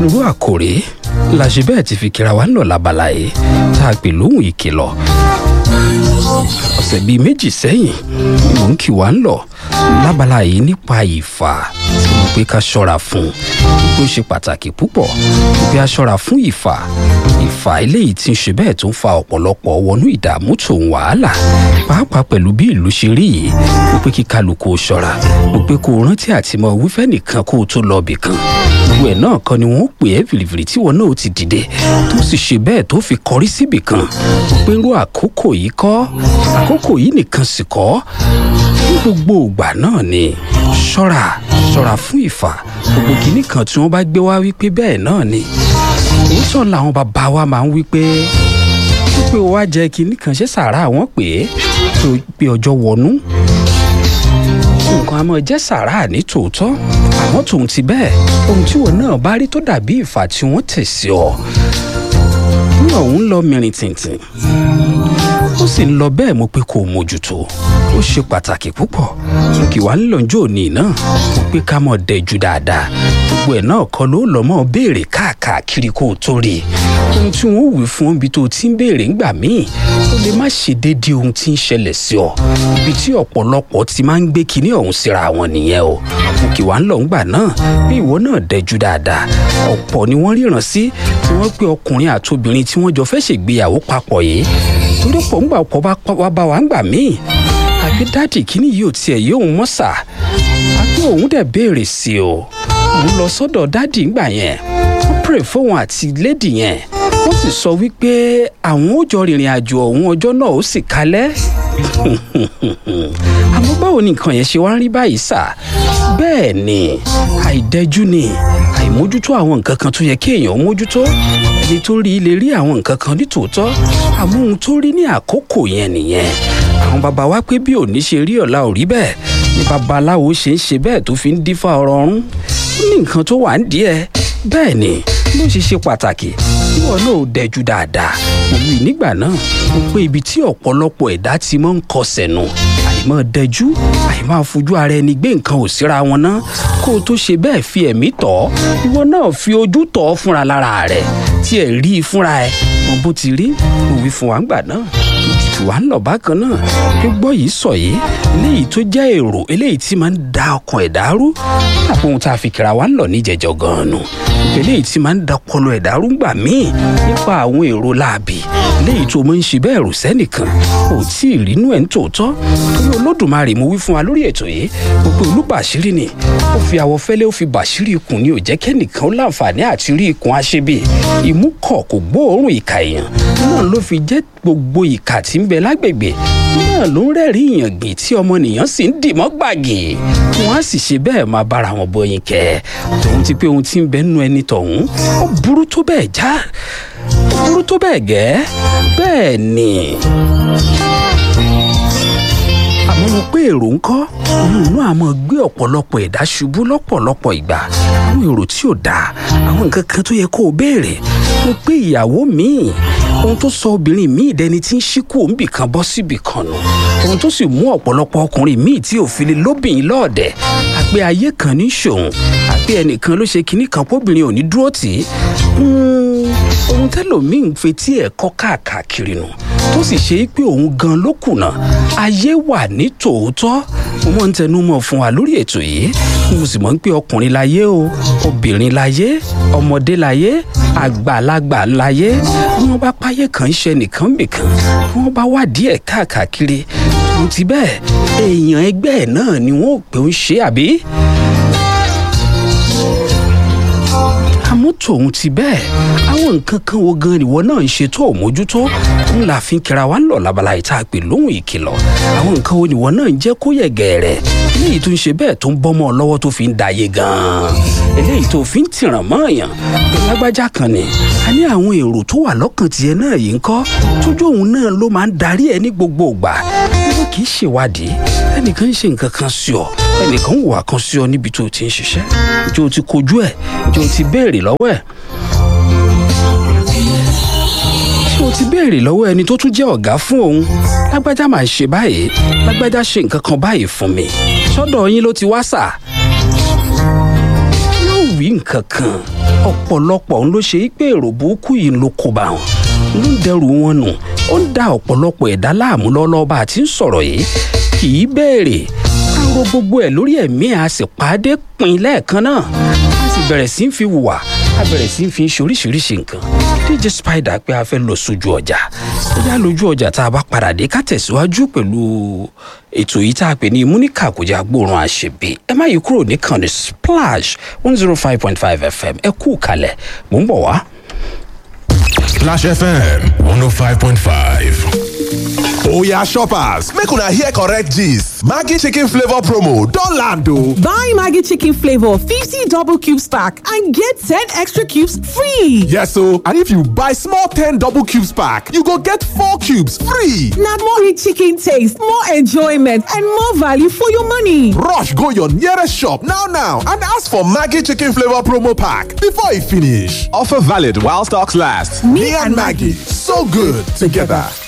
onírú àkòrí la ṣe bẹ́ẹ̀ ti fi kíra wa ń lọ lábala yìí tá a pè lóhùn ìkìlọ̀ ọ̀sẹ̀ bíi méjì sẹ́yìn ni mò ń kì wá ń lọ lábala yìí nípa ìfà tí mo pé ká ṣọ́ra fún wípé ó ṣe pàtàkì púpọ̀ wípé a ṣọ́ra fún ìfà ìfà eléyìí tí ń ṣe bẹ́ẹ̀ tó ń fa ọ̀pọ̀lọpọ̀ wọnú ìdààmú tòun wàhálà pàápàá pẹ̀lú bí ìlú ṣe rí yìí mo pé kí kálukú ó ṣọ́ra mo pé kó o rántí àti mọ wífẹ́ nìkan kó o tó lọ bì kan gbogbo ẹ̀ náà kan ni wọ́n pè é fìrìfìrì tí wọn náà ti dìde tó sì ṣe bẹ́ẹ̀ tó fi kọrí síbì kan mo pé irú àkókò yìí kọ́ àkókò yìí nìkan sì kọ́ ní gbogbo ìgbà náà ni ṣọ́ra ṣọ́ra fún ìfà gbogbo kìíní kan tí wọ́n bá gbé wá wípé bẹ́ẹ̀ náà ni òótọ́ làwọn bàbá wa máa ń wípé wípé wá jẹ́ kìíní kan ṣe sàárà wọ́n pè é tó pé ọjọ́ wọnú nǹkan àmọ́ jẹ́ sàárà ní tòótọ́ àmọ́ tòun ti bẹ́ẹ̀ ohun tí wọn náà bá rí tó dàbí ìfà tí wọ́n tẹ̀ sí ọ ní ọ̀hún lọ mìrìn tìǹtìǹ ó sì ń lọ bẹ́ẹ̀ mo pé kó o mójútó ó ṣe pàtàkì púpọ̀ kí wàá ń lọ́njọ́ òní náà mo pé ká mọ̀ dẹ́jú dáadáa gbogbo ẹ̀ náà kọ́ ló lọ́ mọ́ béèrè káàkiri kó o tó rí i ohun tí wọ́n wí fún ibi tó ti ń béèrè ńgbà míì ó lè má ṣe déédéé ohun tí ń ṣẹlẹ̀ sí ọ ibi tí ọ̀pọ̀lọpọ̀ ti máa ń gbé kinní ọ̀hún síra wọn nìyẹn o mo kì wá ń lọ ńgbà náà bí ìwọ náà dẹ́jú dáadáa ọ̀pọ̀ ni wọ́n ríran sí tí wọ́n pé ọkùnrin àti obìnrin tí wọ́n jọ fẹ́ ṣègbéyàwó papọ̀ yìí torí pọ̀ ńgbà ọ̀pọ̀ bá wá bá wa ńgbà míì àbí dáàdì kíní yìí ò tiẹ̀ yóò mọ́ sà àbí òun dẹ̀ béèrè sí o òun lọ sọ́dọ̀ dáàdì ńgbà yẹn wọ́n pèrè fóun àti lédì yẹn wọ́n sì sọ wípé àwọn ó jọ rìnrìn àjò ọ̀hún ọjọ́ náà ó sì kalẹ̀ àmọ́ báwo ni nǹkan yẹn ṣe wá ń rí báyìí sà bẹ́ẹ̀ ni àìdẹ́jú ni àìmójútó àwọn nǹkan kan tó yẹ kí èèyàn mójútó ẹni tó rí lè rí àwọn nǹkan kan ní tòótọ́ àmọ́ ohun tó rí ní àkókò yẹn nìyẹn àwọn bàbá wa pé bí òní ṣe rí ọ̀la ò rí bẹ́ẹ̀ ni babaláwo ṣe ń ṣe bẹ́ẹ̀ tó fi ń dífá ọ̀rọ̀ ọ̀run ó ní nǹkan tó wà ń díẹ̀ bẹ́ẹ̀ ni ló ṣe ṣe pàtàkì ìwọ náà ò dẹjú dáadáa mo wí nígbà náà mo pé ibi tí ọ̀pọ̀lọpọ̀ ẹ̀dá ti máa ń kọsẹ̀ nù àìmọ́ dẹjú àìmọ́ fojú ara ẹni gbé nǹkan ò síra wọn ná kó o tó ṣe bẹ́ẹ̀ fi ẹ̀mí tọ̀ ìwọ náà fi ojú tọ̀ fúnra lára rẹ̀ tí ẹ̀ rí i fúnra ẹ̀ mo bó ti rí mo wí fún wa ńgbà náà tù wá ń lọ bákan náà pé gbọ́ yìí sọ yìí eléyìí tó jẹ́ èrò eléyìí tí máa ń da ọkàn ẹ̀dá rú àpò ohun tá a fi kíra wa ń lọ níjẹ̀jọ́ gan-an nù eléyìí tí máa ń da ọpọlọ ẹ̀dá rú gbà míì nípa àwọn èrò láàbì eléyìí tó máa ń ṣe bẹ́ẹ̀ rò sẹ́nìkan ò tí ì rínú ẹ̀ ń tòótọ́ torí olódùmarè mo wí fún wa lórí ètò yìí mo pe olúbàṣírí ni ó fi àwọ̀ fẹ́lẹ́ ó fi bàṣírí ikùn ni ò jẹ́ kẹ́nìkan ó láǹfààní àti rí ikùn aṣebi ìmúkọ̀ kò gbóòórùn ìkà èèyàn náà ló fi jẹ́ gbogbo ìkà tí ń bẹ lágbègbè náà ló ń rẹ́rìí ìyàngbìn tí ọmọnìyàn sì ń dìmọ́ gbàgì wọn á sì ṣe bẹ́ẹ̀ máa bára wọn bọyìn kẹ́ tòun ti pé ohun tí ń bẹ nínú ẹni tọ̀hún ó burú tó bẹ́ẹ̀ já ó burú tó bẹ́ẹ̀ gẹ́ bẹ́ẹ̀ ni àmọ́ mo pé èrò ń kọ́ òun náà àmọ́ gbé ọ̀pọ̀lọpọ̀ ẹ̀dá ṣubú lọ́pọ̀lọpọ̀ ìgbà àwọn èrò tí ò dáa àwọn nǹkan kan tó yẹ kó o béèrè mo pé ìyàwó míì ohun tó sọ obìnrin míì dẹni tí ń ṣíkú òǹbì kan bọ́ síbì kan nù ohun tó sì mú ọ̀pọ̀lọpọ̀ ọkùnrin míì tí ò fi lè lóbìnrin lọ́ọ̀dẹ̀ àpé ayé kan ní ṣòun àpé ẹnìkan ló ṣe kinní kan póbìnrin ò ní dúró tì í ohun tẹ́lòmíì ń fetí ẹ̀ kọ́ káàkiri nù tó sì ṣe pé òun gan ló kùnà ayé wà ní tòótọ́ mo mọ̀ ń tẹnu mọ́ fún wa lórí ètò yìí mo sì mọ̀ ń pé ọkùnrin láyé o obìnrin láyé ọmọdé láyé àgbàlagbà láyé bí wọ́n bá páyé kan ṣe nìkan bìkan bí wọ́n bá wádìí ẹ̀ káàkiri tó ti bẹ́ẹ̀ èèyàn ẹgbẹ́ ẹ̀ náà ni wọ́n ò pé ń ṣe àbí. àmọ́ tòun ti bẹ́ẹ̀ àwọn nǹkan kan wo gan ìwọ náà ń ṣe tó ò mójútó ń la fi ń kira wa ń lọ labala ìta pè lóhùn ìkìlọ̀ àwọn nǹkan wo ìwọ náà ń jẹ́ kó yẹ gẹ̀ẹ́rẹ́ eléyìí tó ń ṣe bẹ́ẹ̀ tó ń bọ́mọ lọ́wọ́ tó fi ń dayé gan-an eléyìí tó fi ń tìràn mọ́ọ̀yàn lágbájá kan ni a ní àwọn èrò tó wà lọ́kàn tiẹ̀ náà yìí ń kọ́ tójú òun náà ló máa ń darí ẹ ní gbogbo ìgbà wọ́n kì í ṣèwádìí ẹnìkan ń ṣe nǹkan kan sí ọ ẹnìkan ń wà kan sí ọ níbi tó o ti ń ṣiṣẹ́ ǹjẹ́ o ti kojú ẹ̀ ǹjẹ́ o ti béèrè lọ́wọ́ ẹ̀ ṣé o ti béèrè lọ́wọ́ ẹni tó tún jẹ́ ọ̀gá fún òun lágbájá máa ń ṣe báyìí lágbájá ṣe nǹkan kan báyìí fún mi sọ́dọ̀ yín ló ti wá sà yóò wí nǹkan nǹkan kan ọ̀pọ̀lọpọ̀ ń ló ṣe é pé èrò burúkú yìí ló kó bá wọn ló ń dẹrù wọn nù ó ń da ọ̀pọ̀lọpọ̀ ẹ̀dá láàmú lọ́lọ́ bá a ti ń sọ̀rọ̀ yìí kì í béèrè a ro gbogbo ẹ̀ lórí ẹ̀mí a sì pàdé pin lẹ́ẹ̀kan náà a sì bẹ̀rẹ̀ sí í fi hùwà a bẹ̀rẹ̀ sí í fi ṣe oríṣiríṣi nǹkan dj spider pé a fẹ́ lọ sójú ọjà bóyá lójú ọjà tá a bá padà dé ká tẹ̀síwájú pẹ̀lú ètò yìí tá a pè ní múníkà kò já gbóòórùn àṣebí ẹ má yí kúrò níkànnì splash one zero five point five fm ẹ kú kalẹ̀ mò ń bọ̀ wá. Splash FM 105.5. Oya shoppers, make una hear correct gist. Maggi chicken flavor promo don land o. Buy Maggi chicken flavor 50 double cubes pack and get 10 extra cubes free. Yes o, and if you buy small 10 double cubes pack, you go get 4 cubes free. Na more rich chicken taste, more enjoyment and more value for your money. Rush go your nearest shop now now and ask for Maggi chicken flavor promo pack before e finish. Offer valid while stocks last. Me and Maggi, so good together.